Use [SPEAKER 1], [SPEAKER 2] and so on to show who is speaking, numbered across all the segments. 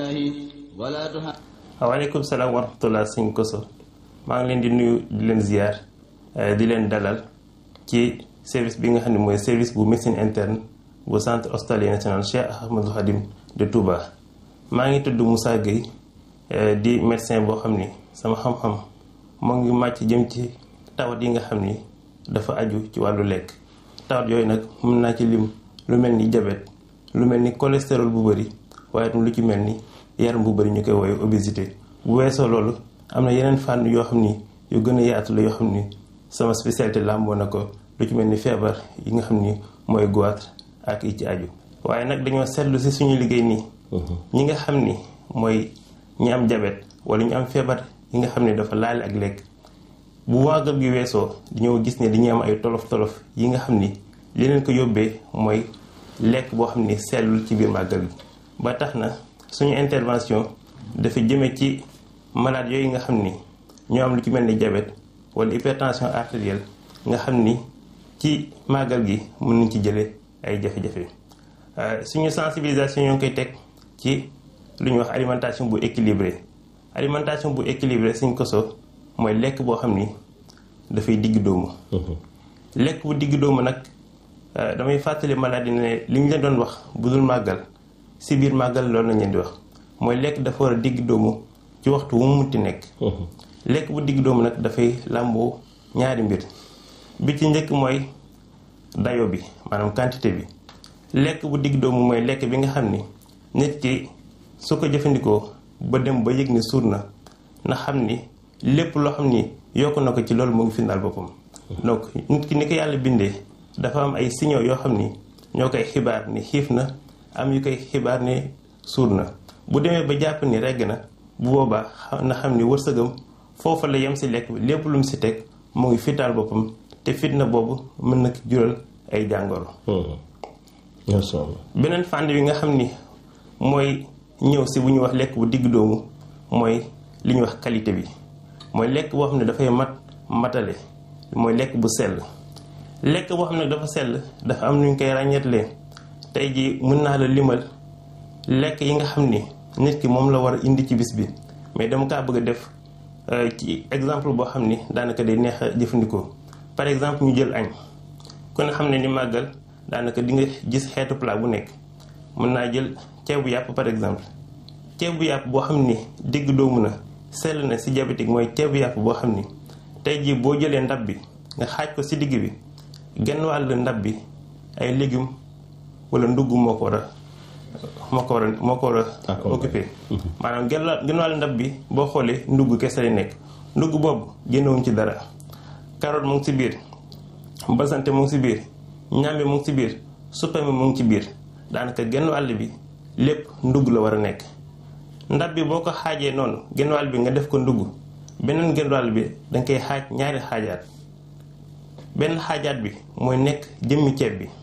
[SPEAKER 1] waaleykum salaam wa rahmatullah sëñ Koso maa ngi leen di nuyu di leen ziar di leen dalal ci service bi nga xam ne mooy service bu médecine interne bu centre hospitalier national Cheikh Ahmadou Khadim de Touba. maa ngi tudd Moussa Gueye di médecin boo xam ni sama xam-xam moo ngi màcc jëm ci tawat yi nga xam ni dafa aju ci wàllu lekk tawat yooyu nag mën naa ci lim lu mel ni diabète lu mel ni cholestérol bu bëri waaye tam lu ci mel ni yaram bu bëri ñu koy woowee obésité bu weesoo loolu am na yeneen fànn yoo xam ni yu gën a yaatu la yoo xam ni sama spécialité làmboo na ko lu ci mel ni feebar yi nga xam ni mooy goitre ak yi ci aju waaye nag dañoo seetlu si suñu liggéey nii ñi nga xam ni mooy ñi am diabète wala ñu am feebar yi nga xam ne dafa laale ak lekk bu waagal gi weesoo dañoo gis ne dañuy am ay tolof tolof yi nga xam ni li leen ko yóbbee mooy lekk boo xam ni sellul ci biir màggal gi ba tax na suñu intervention dafa jëme ci malade yooyu nga xam ni ñoo am lu ci mel ni diabète wala hypertension artérielle nga xam ni ci màggal gi mën nañ ci jële ay jafe-jafe suñu sensibilisation ñoo ngi koy teg ci lu ñuy wax alimentation bu équilibrée alimentation bu équilibrée suñ koso mooy lekk boo xam ni dafay digg dóomu lekk bu digg dóomu nag damay fàttali malade ne li ñu leen doon wax bu dul màggal si biir màggal loolu lañ leen di wax mooy lekk dafa war a digg dóomu ci waxtu wu mu munti nekk lekk bu digg dóomu nag dafay làmboo ñaari mbir bi ci njëkk mooy dayo bi maanaam quantité bi lekk bu digg dóomu mooy lekk bi nga xam ni nit ki su ko jëfandikoo ba dem ba yëg ni suur na na xam ni lépp loo xam ni yokk na ko ci loolu mu ngi findaal boppam donc nit ki ni ko yàlla bindee dafa am ay signaux yoo xam ni ñoo koy xibaar ni xiif na am yu koy xibaar ni suur na bu demee ba jàpp ni regg na bu boobaa na xam ni wërsëgam foofa la yem si lekk bi lépp lu mu si teg mu ngi fitaal boppam te fitna boobu mën na jural ay jàngoro beneen fànn bi nga xam ni mooy ñëw si bu ñuy wax lekk bu digg doomu mooy li ñuy wax qualité bi mooy lekk boo xam ne dafay mat matale mooy lekk bu sell lekk boo xam ne dafa sell dafa am nu ñu koy ràññeetlee tey jii mën naa la limal lekk yi nga xam ni nit ki moom la war a indi ci bis bi mais dama kaa bëgg a def ci exemple boo xam ni daanaka day neex a jëfandikoo par exemple ñu jël añ ku ne xam ne ni màggal daanaka di nga gis xeetu plat bu nekk mën naa jël ceeb bu yàpp par exemple ceeb bu yàpp boo xam ni digg doomu na sell na si diabétique mooy ceeb bu yàpp boo xam ni tey jii boo jëlee ndab bi nga xaaj ko si digg bi genn wàll ndab bi ay légumes wala ndugg moo ko war a moo ko war a moo ko war a occupé maanaam genn genn wàll ndab bi boo xoolee ndugg kese lay nekk ndugg boobu génnewuñ ci dara carotte mu ngi si biir basante mu ngi si biir ñambi mu ngi ci biir suppame mu ngi ci biir daanaka genn wàll bi lépp ndugg la war a nekk ndab bi boo ko xaajee noonu genn wàll bi nga def ko ndugg beneen genn wàll bi danga koy xaaj ñaari xaajaat benn xaajaat bi mooy nekk jëmmi ceeb bi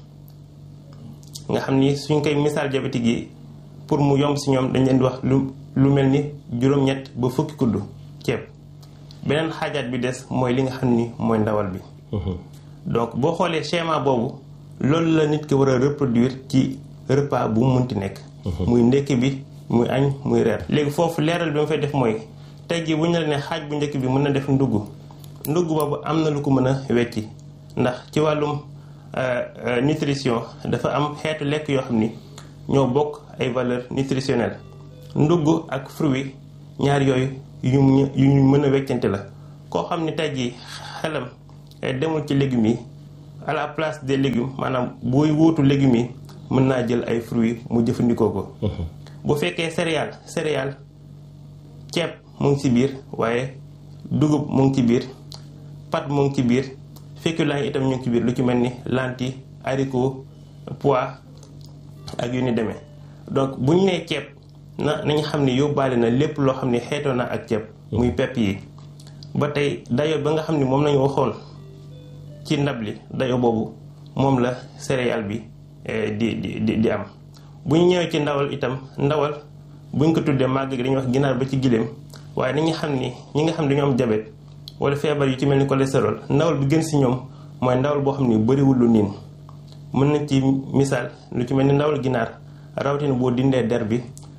[SPEAKER 1] nga xam ni suñ koy misaal diabétique yi pour mu yomb si ñoom dañ leen di wax lu lu mel ni juróom-ñett ba fukki kuddu ceeb beneen xaajaat bi des mooy li nga xam ni mooy ndawal bi donc boo xoolee schéma boobu loolu la nit ki war a reproduire ci repas bu mu munti nekk muy ndekki bi muy añ muy reer léegi foofu leeral bi ma fay def mooy tey jii bu ñu la ne xaaj bu njëkk bi mën na def ndugg ndugg boobu am na lu ko mën a wecci ndax ci wàllum nutrition dafa am xeetu lekk yoo xam ni ñoo bokk ay valeur nutritionnelle ndugg ak fruit ñaar yooyu yu ñu yu ñu mën a weccante la koo xam ni tey jii xelam demul ci légumes yi à la place des légumes maanaam booy wuutu légumes yi mën naa jël ay fruits mu jëfandikoo ko bu fekkee céréale céréale ceeb mu ngi ci biir waaye dugub mu ngi ci biir pat mu ngi ci biir féculents yi itam ñu ngi ci biir lu ci mel ni lentilles haricots pois ak yu ni demee donc bu ñu nee ceeb na nañu xam ne yóbbaale na lépp loo xam ne xeetoo na ak ceeb muy pepp yi ba tey dayo ba nga xam ne moom lañu waxoon ci ndab li dayo boobu moom la céréale bi di di di am bu ñu ñëwee ci ndawal itam ndawal buñ ko tuddee màgg gi dañuy wax ginaar ba ci giléem waaye nañu xam ni ñi nga xam ne dañoo am jabet wala feebar yu ci mel ni cholestérol ndawal bi gën si ñoom mooy ndawal boo xam ni bëriwul lu niin mën na ci misaal lu ci mel ni ndawal ginaar rawatina boo dindee der bi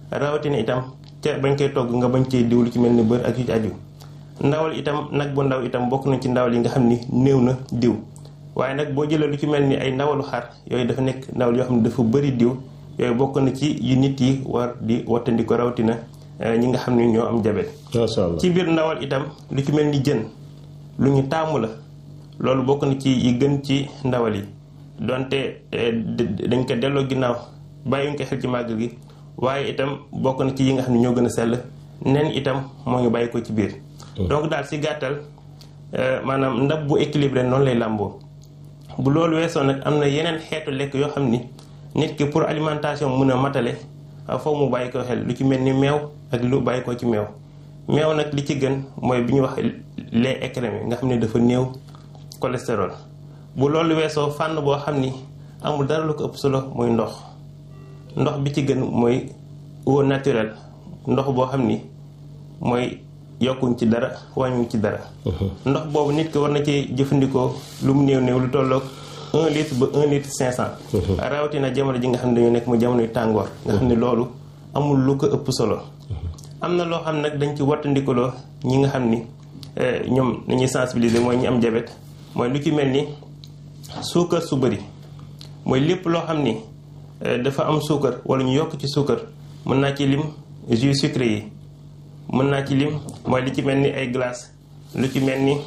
[SPEAKER 1] rawatina itam ca bañ koy togg nga bañ cee diw lu ci mel ni bër ak yu ci aju ndawal itam nag bu ndaw itam bokk na ci ndawal yi nga xam ni néew na diw waaye nag boo jëlee lu ci mel ni ay ndawalu xar yooyu dafa nekk ndawal yoo xam ne dafa bëri diw yooyu bokk na ci yu nit yi war di wattandi ko rawatina ñi nga xam ne ñoo am jabet
[SPEAKER 2] macha allah
[SPEAKER 1] ci biir ndawal itam lu ci mel ni jën lu ñu taamu la loolu bokk na ci yi gën ci ndawal yi donte dañ ko delloo ginnaaw bàyyiwuñ ko xel ci màggal gi waaye itam bokk na ci yi nga xam ne ñoo gën a sell nen itam moo ngi bàyyi ko ci biir donc daal si gàttal maanaam ndab bu équilibré noonu lay làmboo bu loolu weesoo nag am na yeneen xeetu lekk yoo xam ni nit ki pour alimentation mën a matale foofu mu bàyyi ko xel lu ci mel ni meew ak lu bàyyi ko ci meew meew nag li ci gën mooy bi ñuy wax lait écrémé nga xam ne dafa néew cholestérol bu loolu weesoo fànn boo xam ni amul dara lu ko ëpp solo muy ndox ndox bi ci gën mooy eau naturelle ndox boo xam ni mooy yokkuñ ci dara wàññuñ ci dara ndox boobu nit ki war na ci jëfandikoo lu mu néew néew lu tolloog un litre ba un litre cinq cent rawatina jamono ji nga xam ne dañoo nekk mu jamonoy tàngoor nga xam ne loolu amul lu ko ëpp solo am na loo xam nag dañ ci wattandikuloo ñi nga xam ni ñoom nañuy sensibiliser mooy ñi am jabet mooy lu ci mel ni suukar su bëri mooy lépp loo xam ni dafa am suukar wala ñu yokk ci suukar mën naa ci lim jus sucré yi mën naa ci lim mooy li ci mel ni ay glace lu ci mel ni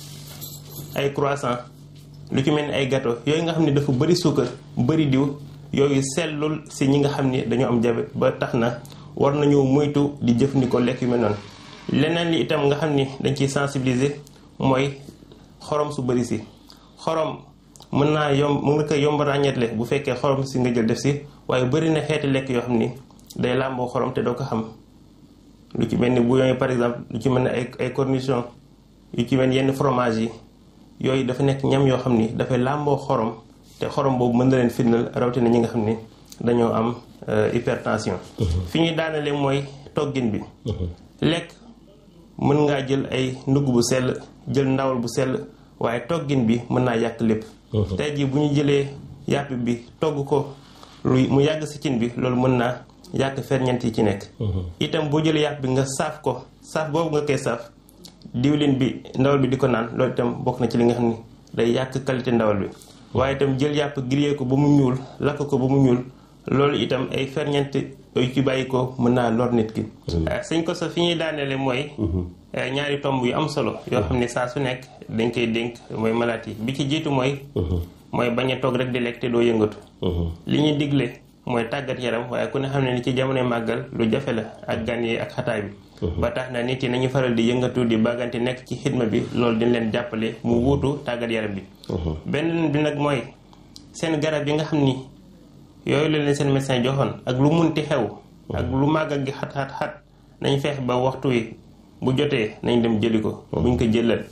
[SPEAKER 1] ay croissant lu ci mel ni ay gâteau yooyu nga xam ne dafa bëri suukar bëri diw yooyu sellul si ñi nga xam ni dañoo am jabet ba tax na war nañu moytu di jëfandikoo lekk yu mel noonu leneen li itam nga xam ni dañ ciy sensibiliser mooy xorom su bëri si xorom mën naa yomb mën nga koy yomb ràññeetle bu fekkee xorom si nga jël def si waaye bëri na xeeti lekk yoo xam ni day làmboo xorom te doo ko xam lu ci mel ni bouillon yi par exemple lu ci mel ni ay ay cornichon yu ci mel ni yenn fromage yi yooyu dafa nekk ñam yoo xam ni dafay làmboo xorom te xorom boobu mën na leen firndal rawatina ñi nga xam ni dañoo am hypertension fi ñuy daanale mooy toggin bi lekk mën ngaa jël ay ndugg bu sell jël ndawal bu sell waaye toggin bi mën naa yàq lépp tey jii bu ñu jëlee yàpp bi togg ko lu mu yàgg si cin bi loolu mën naa yàq ferñeent yi ci nekk itam boo jëlee yàpp bi nga saaf ko saaf boobu nga koy saaf diwlin bi ndawal bi di ko naan loolu itam bokk na ci li nga xam ni day yàq qualité ndawal bi waaye itam jël yàpp grillé ko ba mu ñuul lakk ko ba mu ñuul loolu itam ay ferñeent yu ci bàyyi ko mën naa lor nit ki sëñ ko sa fi ñuy daaneele mooy ñaari tomb yu am solo yoo xam ne saa su nekk dañ koy dénk mooy malaat yi bi ci jiitu mooy mooy bañ a toog rek di lekk te doo yëngatu li ñuy digle mooy tàggat yaram waaye ku ne xam ne ni ci jamonoy màggal lu jafe la ak gan yi ak xataay bi ba tax na nit yi nañu faral di yëngatu di bàggante nekk ci xidma bi loolu dañ leen jàppale mu wuutu tàggat yaram bi benn bi nag mooy seen garab yi nga xam ni yooyu la leen seen médecin joxoon ak lu munti xew ak lu màggal gi xat xat xat nañ feex ba waxtu wi bu jotee nañ dem jëli ko buñ ko jëlal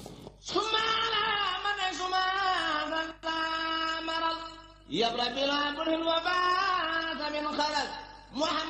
[SPEAKER 3] يبرأ بلا كل وبات من خلل محمد